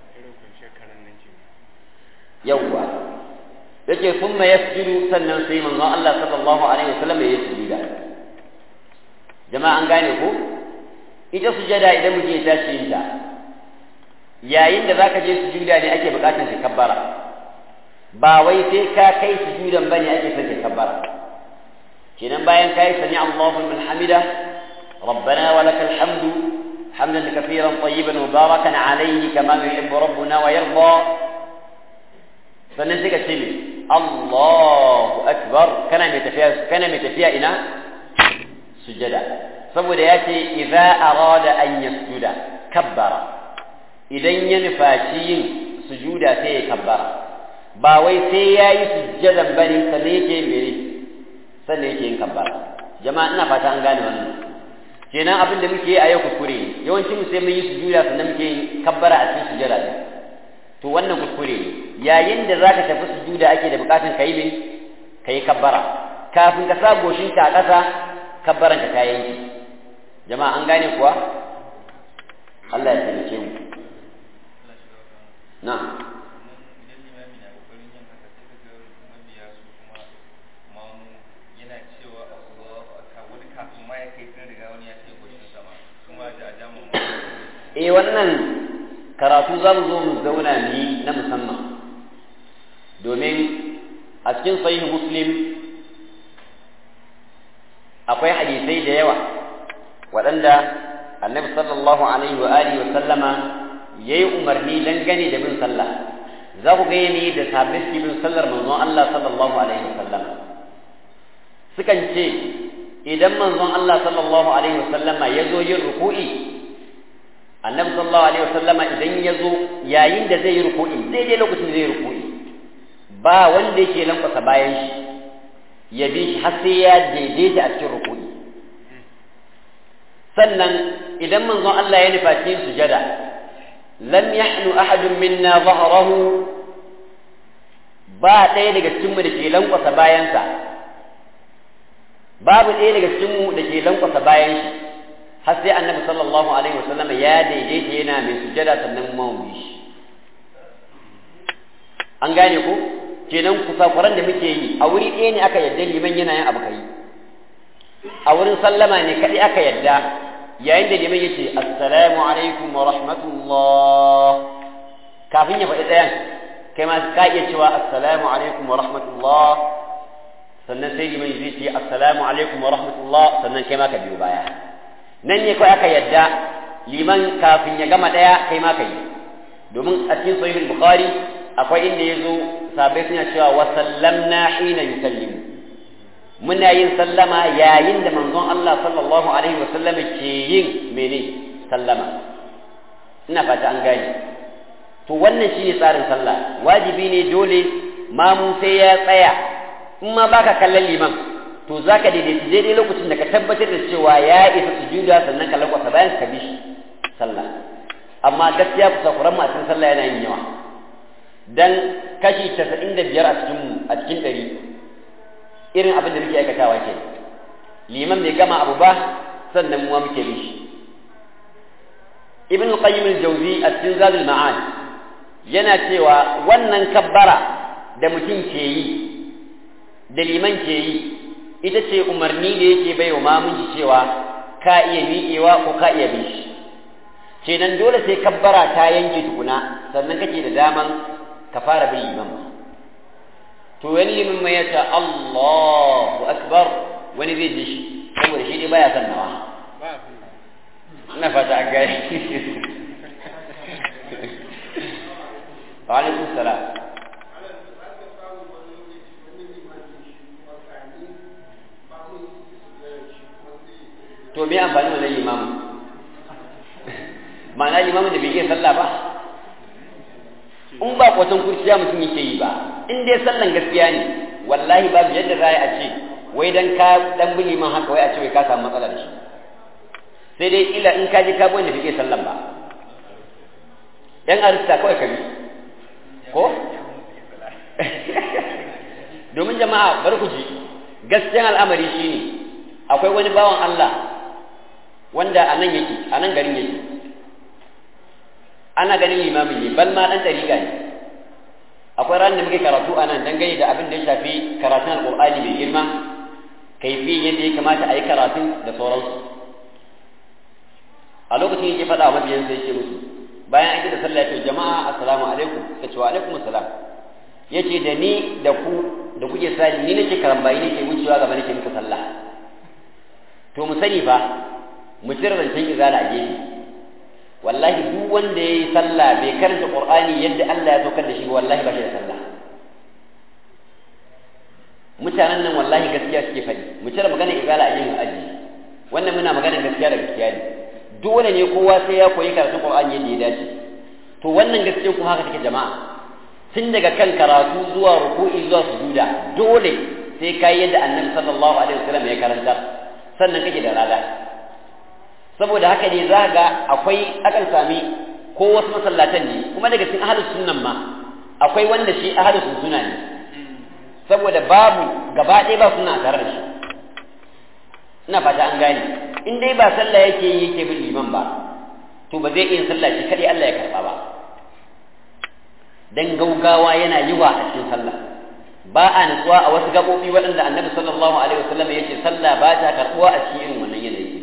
yawwa yake thumma yasjudu sannan sai manzon Allah sallallahu alaihi wasallam ya sujuda jama'a an gane ko ita sujada idan mutum ya tashi yin ta yayin da zaka je sujuda ne ake bukatar ka kabbara ba wai sai ka kai sujudan bane ake son ka kabbara kenan bayan kai sami Allahu liman hamida ربنا ولك الحمد حمدا كثيرا طيبا مباركا عليه كما يحب ربنا ويرضى sannan sai ka ce me Allahu akbar kana mai tafiya kana mai tafiya ina sujada saboda ya ce idza arada an yasjuda kabbara idan ya nufaci yin sujuda sai ya kabbara ba wai sai ya yi sujjadan bane sannan yake mere sannan yake yin kabbara jama'a ina fata an gane wannan kenan abin da muke yi a yau kuskure ne yawancin mu sai mun yi sujuda sannan muke yin kabbara a cikin sujada to wannan kuskure ne yayin da zaka tafi sujuda ake da bukatun kai me kai kabbara kafin ka sa goshin ka a ƙasa kabbaran ka kayan ki jama'a an gane kuwa Allah ya taimake mu na'am eh wannan karatu za mu zo mu zauna ni na musamman domin a cikin sahih muslim akwai hadisai da yawa waɗanda annabi sallallahu alaihi wa alihi wa sallama yayi umarni dangane da bin sallah za ku ga ni da sabbin bin sallar manzon Allah sallallahu alaihi wa sallama sukan ce idan manzon Allah sallallahu alaihi wa sallama ya zo yin ruku'i annabi sallallahu alaihi wasallama idan ya zo yayin da zai yi ruku'i daidai lokacin da zai yi ruku'i ba wanda yake lankwasa bayan shi ya bi shi har sai ya daidaita a cikin ruku'i sannan idan manzon Allah ya nufa cikin sujada lam yahnu ahadun minna dhahrahu ba ɗaya daga cikinmu da ke lankwasa bayansa babu ɗaya daga cikinmu da ke lankwasa bayan shi har sai annabi sallallahu alaihi wasallam ya daidaita yana mai sujada sannan kuma mu shi an gane ko kenan kusakuran da muke yi a wuri ɗaya ne aka yadda liman yana yin abu kai a wurin sallama ne kaɗai aka yadda yayin da liman yace assalamu alaikum wa rahmatullah kafin ya faɗi ɗayan kai ma ka iya cewa assalamu alaikum wa rahmatullah sannan sai liman zai ce assalamu alaikum wa rahmatullah sannan kai ma ka biyo baya nan ne kawai aka yadda liman kafin ya gama ɗaya kai ma ka yi domin a cikin sahih bukhari akwai inda ya zo sabai suna cewa wa sallamna hina yusallimu muna yin sallama yayin da manzon Allah sallallahu alaihi wa sallam ke yin mene sallama ina fata an gane to wannan shine tsarin sallah wajibi ne dole mamu sai ya tsaya in ma baka kallon liman to zaka daidaita daidai lokacin da ka tabbatar da cewa ya isa sujuda sannan ka lakwasa bayan ka bi shi sallah amma gaskiya kusa kuran a cikin sallah yana yin yawa dan kashi 95 a cikin a cikin 100 irin abin da muke aikatawa ke liman bai gama abu ba sannan mu muke bi shi ibn al-qayyim al-jawzi a cikin zadul ma'ad yana cewa wannan kabbara da mutum ke yi da liman ke yi ita ce umarni da yake bai wa mamunci cewa ka iya miƙewa ko ka iya bin shi kenan dole sai kabbara ta yanke tukuna sannan kake da daman ka fara bin liman to wani limin mai yace Allahu akbar wani zai ji shi saboda shi dai baya son nawa ina fata an gani wa alaikum salam to me amfani wannan limamin ma'ana limamin da bai iya sallah ba in ba kwatan kurciya mutum yake yi ba in dai sallan gaskiya ne wallahi babu yadda za a ce wai dan ka dan bi liman haka wai a ce wai ka samu matsala da shi sai dai ila in ka ji ka bi wanda bai iya sallan ba yan arista kawai ka bi ko domin jama'a bari ku ji gaskiyan al'amari shine akwai wani bawan Allah wanda a nan yake a nan garin yake ana ganin limamin ne bal ma dan dariƙa ne akwai ran da muke karatu a nan dangane da abin da ya shafi karatun alƙur'ani mai girma kaifi yadda ya kamata a yi karatun da sauransu a lokacin yake faɗa wa mabiyansa yake musu bayan an da sallah ya ce jama'a assalamu alaikum ka ce wa alaikum assalam ya ce da ni da ku da kuke sani ni nake karambayi nake wucewa gaba nake muku sallah to mu sani fa mu cire rancen izala a gefe wallahi duk wanda ya yi sallah bai karanta qur'ani yadda Allah ya saukar da shi wallahi ba shi da sallah mutanen nan wallahi gaskiya suke faɗi mu cire magana izala a yin aji wannan muna magana gaskiya da gaskiya ne dole ne kowa sai ya koyi karatun qur'ani yadda ya dace to wannan gaskiya kuma haka take jama'a tun daga kan karatu zuwa ruku'i zuwa sujuda dole sai kai yadda annabi sallallahu alaihi wasallam ya karanta sannan kake da rada saboda haka ne za ga akwai akan sami ko wasu masallatan ne kuma daga cikin ahlus sunnan ma akwai wanda shi ahadu suna ne saboda babu gaba ɗaya ba suna tare da shi ina fata an gane in dai ba sallah yake yi yake bin liman ba to ba zai iya sallah shi kadai Allah ya karba ba dan gaugawa yana yiwa a cikin sallah ba a nutsuwa a wasu gabobi waɗanda annabi sallallahu alaihi wasallam ya ce sallah ba ta karɓuwa a cikin irin wannan yanayi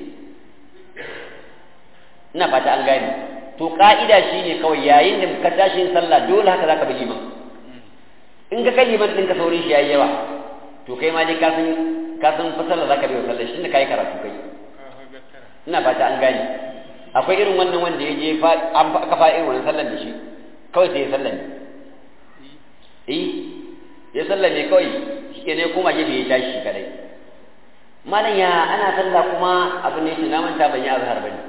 ina fata an gane to ka'ida shine kawai yayin da ka tashi yin sallah dole haka zaka bi liman in ka kai liman ɗinka saurin shi yayi yawa to kai ma dai ka san ka san fasala zaka bi wa sallah shi ne kai karatu kai ina fata an gane akwai irin wannan wanda ya je an aka fa irin wannan sallar da shi kawai sai ya sallar ne eh ya sallar ne kawai shi ne kuma gefe ya tashi kadai malam ya ana sallah kuma abu ne shi na manta ban yi azhar bane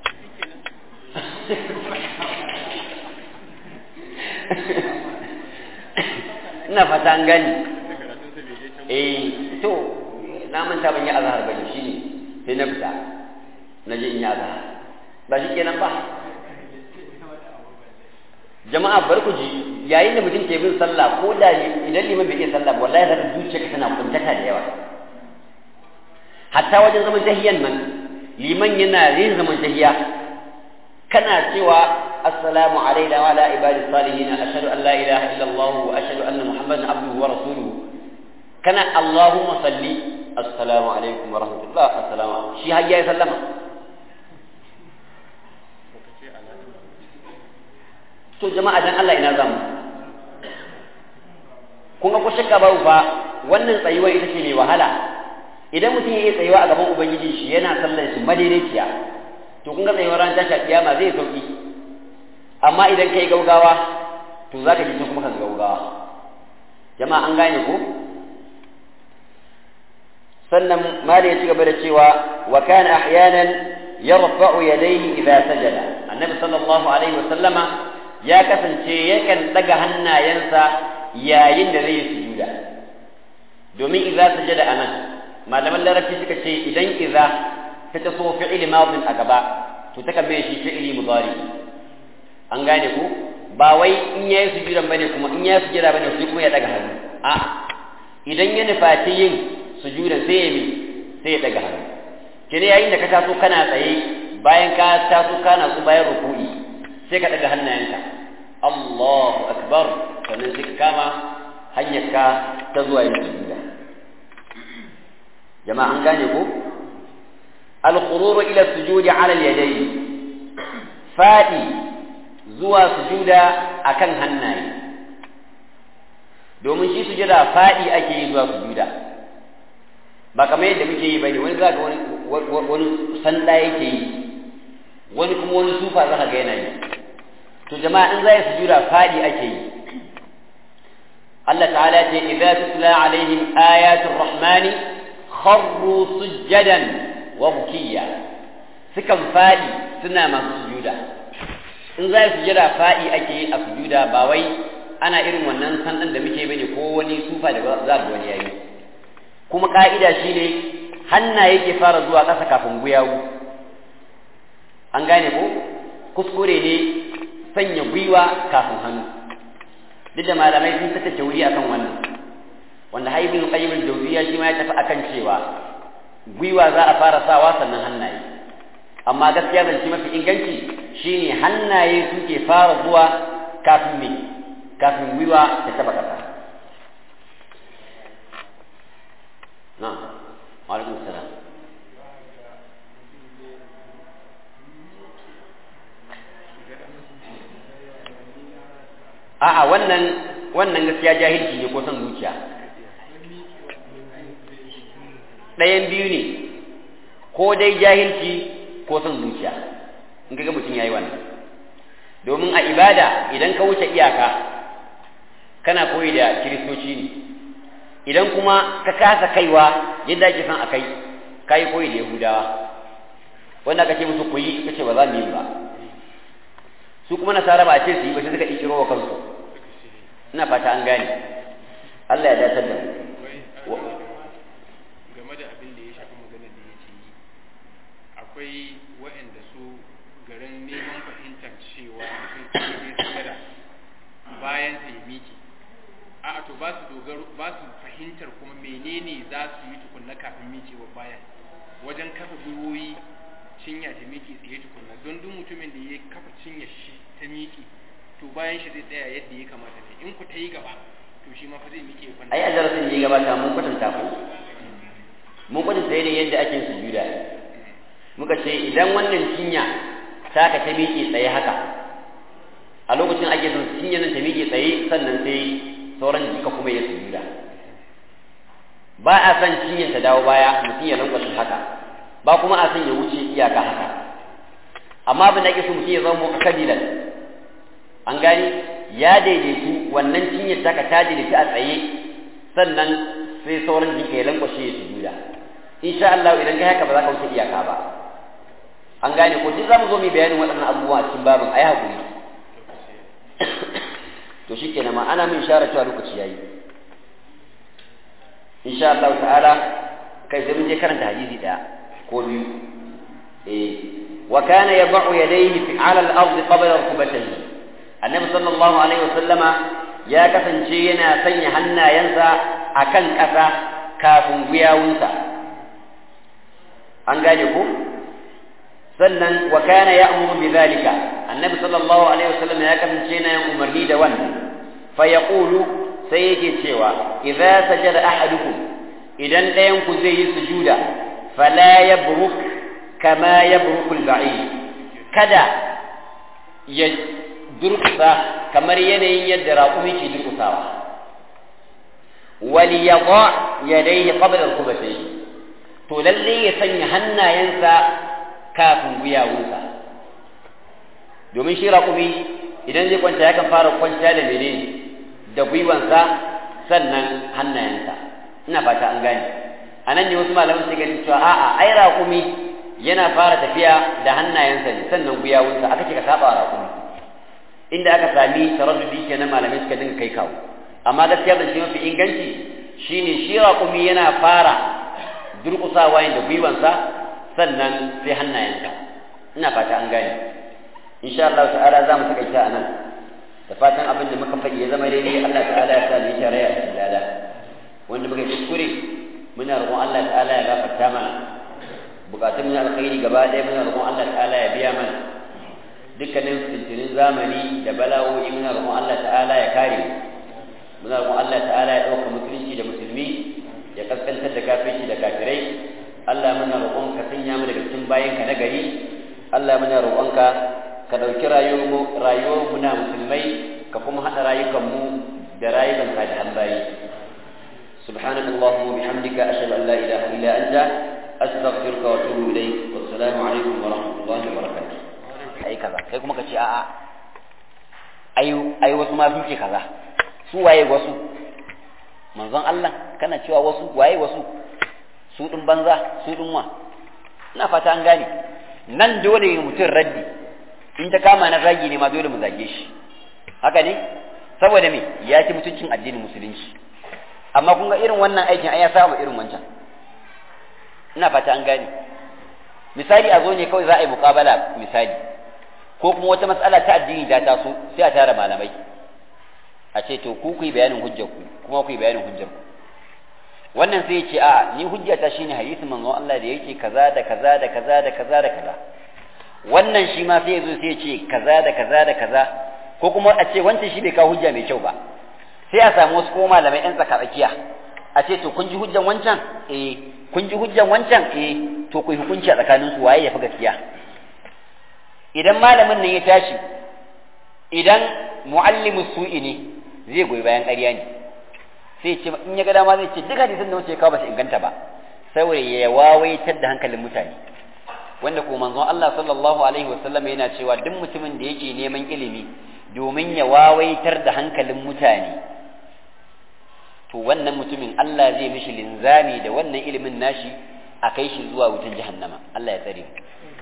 ina fata an gani eh to na manta ban yi azhar bane shine sai na fita na je in yi azhar ba shi kenan ba jama'a bar ku ji yayin da mutum ke bin sallah ko da idan liman bai iya sallah ba wallahi zaka zuciya ka tana kuntata da yawa hatta wajen zaman tahiyan nan liman yana yin zaman tahiya kana cewa assalamu alaina wa ala ibadi salihin ashhadu an la ilaha illa allah wa ashhadu anna muhammadan abduhu wa rasuluhu kana allahumma salli assalamu alaikum wa rahmatullah assalamu shi har ya sallama to jama'a dan Allah ina zamu kun ga ko shakka babu fa wannan tsayuwa ita ce mai wahala idan mutum ya yi tsayuwa a gaban ubangiji shi yana sallar shi madaidaiciya to kun ga tsayuwar ran tashi kiyama zai sauki amma idan kai gaugawa to zaka ji kuma ka gaugawa jama'a an gane ko sannan mali ya ci gaba da cewa wa kana ahyanan yarfa'u yadayhi idza sajada annabi sallallahu alaihi wa sallama ya kasance yakan daga hannayensa yayin da zai sujuda domin idza sajada anan malaman larabci suka ce idan idza ta taso fi'il madin a gaba to ta kamme shi fi'ili mudari an gane ku ba wai in yayi sujudan bane kuma in yayi sujuda bane sai kuma ya daga hannu a idan ya nufaci yin sujudan sai ya mi sai ya daga hannu kene yayin da ka taso kana tsaye bayan ka taso kana su bayan ruku'i sai ka daga hannayenka Allahu akbar sannan sai ka kama hanyarka ta zuwa yin sujuda jama'a an gane ko al-khururu ila sujudi ala al-yadayn fadi zuwa sujuda akan hannaye domin shi sujuda fadi ake yi zuwa sujuda ba kamar yadda muke yi bane wani zaka wani wani sanda yake yi wani kuma wani sufa zaka ga yana yi to jama'a in zai sujuda fadi ake yi Allah ta'ala ce idza tutla alaihim ayatul rahmani kharru sujjadan wa bukiya sukan fadi suna masu sujuda in zai sujuda fadi ake yi a sujuda ba wai ana irin wannan sandan da muke bane ko wani sufa da za ga wani yayi kuma ka'ida shine hannaye ke fara zuwa ƙasa kafin guyawu an gane ko kuskure ne sanya gwiwa kafin hannu duk da malamai sun saka tauri akan wannan wanda haibin qayyim al-jawziyya shi ma ya tafi akan cewa gwiwa za a fara sawa sannan hannaye amma gaskiya zance mafi inganci shine hannaye suke fara zuwa kafin me kafin gwiwa ta taba kasa na alaikum salam a'a wannan wannan gaskiya jahilci ne ko son zuciya ɗayan biyu ne ko dai jahilci ko son zuciya in ga mutum yayi wannan domin a ibada idan ka wuce iyaka kana koyi da kiristoci ne idan kuma ka kasa kaiwa yadda ake son a kai ka yi koyi da yahudawa wanda aka ce musu koyi suka ce ba za mu yi ba su kuma nasara ba a ce su yi ba sai suka ƙirƙiro wa kansu ina fata an gane Allah ya dace da mu game da abin da ya shafi magana da yake yi akwai waɗanda su garin neman fahimtar cewa mutum ne sujada bayan sa ya miƙe a'a to ba su dogaro ba su fahimtar kuma menene za su yi tukunna kafin miƙewa bayan wajen kafa gwiwoyi cinya ta miƙe tsaye tukunna don duk mutumin da ya kafa cinya shi ta miƙe to bayan shi zai tsaya yadda ya kamata ne in ku ta yi gaba to shi ma fa zai miƙe kwanta ai a darasin da ya gabata mun kwatanta ku mun kwatanta ne yadda ake sujuda muka ce idan wannan cinya taka ta miƙe tsaye haka a lokacin ake son cinya nan ta miƙe tsaye sannan sai sauran jika kuma ya sujuda ba a son cinyar ta dawo baya mutum ya lankwashe haka ba kuma a son ya wuce iyaka haka amma abin da ake so mutum ya zama mu'tadilan an gani ya daidaitu wannan cinyar taka ta daidaitu a tsaye sannan sai sauran jika ya lankwashe ya sujuda insha Allah idan kai haka ba za ka wuce iyaka ba an gane ko duk zamu zo mu bayanin waɗannan abubuwa a cikin babin ayi hakuri to shikenan ma ana min isharar cewa lokaci yayi insha Allah ta'ala kai sai mun je karanta hadisi daya ko biyu eh wa kana yad'u yadayhi fi 'ala al-ardi qabla rukbatayhi annabi sallallahu alaihi wasallama ya kasance yana sanya hannayensa akan ƙasa kafin guyawunsa an gane ko sannan wa kana ya'muru bi dhalika annabi sallallahu alaihi wasallam ya kasance yana yin umarni da wannan fa yaqulu sai yake cewa idza sajada ahadukum idan ɗayan ku zai yi sujuda fala yabruk kama yabruku al-ba'id kada ya durkusa kamar yanayin yadda raƙumi ke durkusawa wal yadha yadayhi qabla al-qubatayhi to lalle ya sanya hannayensa kafin guyawunsa domin shi raƙumi idan zai kwanta yakan fara kwanta da menene da gwiwansa sannan hannayensa ina fata an gane a nan ne wasu malaman su ganin cewa a'a ai raƙumi yana fara tafiya da hannayensa ne sannan guyawunsa aka ce ka saba raƙumi inda aka sami taraddudi kenan malamai suka dinga kai kawo amma gaskiya da shi mafi inganci shine shi raƙumi yana fara durƙusawa da gwiwansa sannan sai hannayensa ina fata an gane insha Allah ta'ala za mu takaita a nan da fatan abin da muka faɗi ya zama daidai Allah ta'ala ya sa mu yi tarayya a cikin lada wanda muka kuskure muna roƙon Allah ta'ala ya gafarta mana bukatun mu alkhairi gaba ɗaya muna roƙon Allah ta'ala ya biya mana dukkanin fitinin zamani da bala'o'i muna roƙon Allah ta'ala ya kare muna roƙon Allah ta'ala ya ɗauka musulunci da musulmi ya kaskantar da kafirci da kafirai Allah muna roƙon ka sanya mu daga cikin bayanka na gari Allah muna roƙonka ka ɗauki rayuwar mu na musulmai ka kuma haɗa rayukan mu da rayukan salihan bayi سبحانك اللهم وبحمدك أشهد أن لا إله إلا أنت أستغفرك وأتوب إليك والسلام عليكم ورحمة الله وبركاته أي كذا kai kuma ka ce a'a ai ai wasu ma sun ce kaza su waye wasu manzon Allah kana cewa wasu waye wasu su din banza su din wa ina fata an gane nan dole mutum raddi in ta kama na zagi ne ma dole mu zage shi haka ne saboda me ya ci mutuncin addinin musulunci amma kun ga irin wannan aikin ai ya saba irin wancan ina fata an gane misali a zo ne kawai za a yi muƙabala misali ko kuma wata matsala ta addini ta taso sai a tara malamai a ce to ku ku yi bayanin hujjar ku kuma ku yi bayanin hujjar ku wannan sai ya ce a ni hujjata shine hadisin manzon Allah da yake kaza da kaza da kaza da kaza da kaza wannan shi ma sai ya zo sai ya ce kaza da kaza da kaza ko kuma a ce wancan shi bai kawo hujja mai kyau ba sai a samu wasu kuma malamai yan tsaka tsakiya a ce to kun ji hujjan wancan eh kun ji hujjan wancan eh to ku yi hukunci a tsakanin su waye ya fi gaskiya idan malamin nan ya tashi idan muallimu su'i ne zai goyi bayan ƙarya ne sai ce in ya ga dama zai ce duk hadisin da wuce kawo ba su inganta ba saboda ya wawaitar da hankalin mutane wanda ko manzon Allah sallallahu alaihi wasallam yana cewa duk mutumin da yake neman ilimi domin ya wawaitar da hankalin mutane to wannan mutumin Allah zai mishi linzami da wannan ilimin nashi a kai shi zuwa wutan jahannama Allah ya tsare mu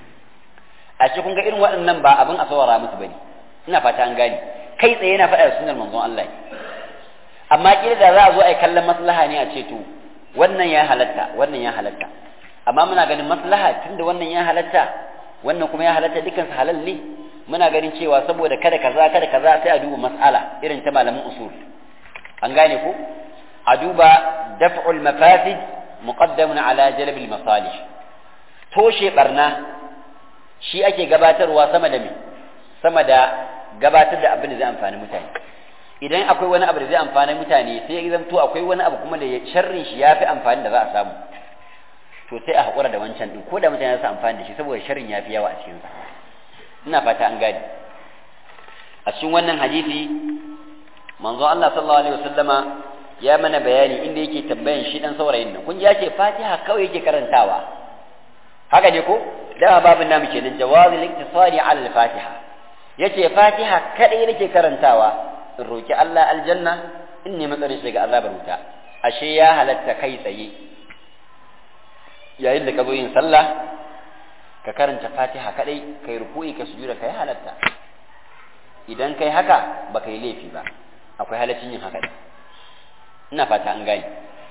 a ce kun ga irin waɗannan ba abin a saurara musu bane ina fata an gane kai tsaye yana faɗa da sunan manzon Allah amma kila da za a zo a yi kallon maslaha ne a ce to wannan ya halatta wannan ya halatta amma muna ganin maslaha tunda wannan ya halatta wannan kuma ya halatta dukkan su halal ne muna ganin cewa saboda kada kaza kada kaza sai a duba mas'ala irin ta malamin usul an gane ko a duba daf'ul mafasid muqaddamun ala jalb al masalih toshe barna shi ake gabatarwa sama da me sama da gabatar da abin da zai amfani mutane idan akwai wani abu da zai amfani mutane sai ya zanto akwai wani abu kuma da sharrin shi yafi amfani da za a samu to sai a haƙura da wancan din ko da mutane su amfani da shi saboda sharrin yafi yawa a cikin sa ina fata an gane a cikin wannan hadisi manzo Allah sallallahu alaihi wasallama ya mana bayani inda yake tambayan shi dan saurayin nan kun ji ya ce Fatiha kawai yake karantawa haka ne ko dama babin namu kenan jawazul iktisari ala al-Fatiha yace Fatiha kadai nake karantawa in roki Allah aljanna in nemi tsare shi daga azabar wuta ashe ya halatta kai tsaye yayin da ka zo yin sallah ka karanta Fatiha kadai kai ruku'i ka sujuda kai halatta idan kai haka baka yi laifi ba akwai halaccin yin haka ina fata an gane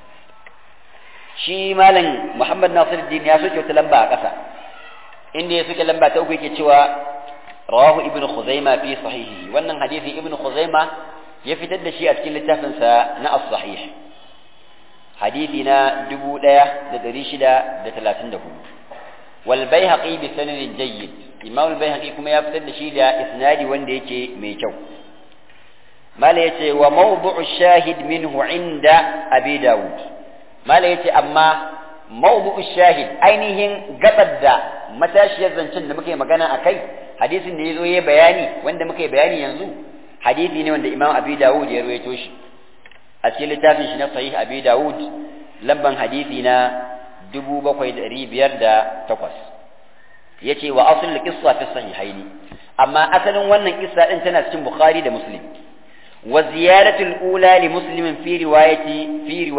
shi malam Muhammad Nasiruddin ya soke wata lamba a ƙasa inda ya soke lamba ta uku yake cewa rawahu ibnu khuzaima fi sahihi wannan hadisi ibnu khuzaima ya fitar da shi a cikin littafin sa na as-sahih hadisi na 1634 wal baihaqi bi sanadin jayyid imam al baihaqi kuma ya fitar da shi da isnadi wanda yake mai kyau mala yace wa mawdu'u shahid minhu inda abi daud mala yace amma mawdu'u shahid ainihin gabar da matashiyar zancen da muke magana akai hadisin da yazo yayi bayani wanda muke bayani yanzu hadisi ne wanda imam abi daud ya rawaito shi a cikin littafin shi na sahih abi daud lamban hadisi na 7508 yace wa asl qissa fi sahihaini amma asalin wannan kissa din tana cikin bukhari da muslim wa ziyaratul ula li muslimin fi riwayati fi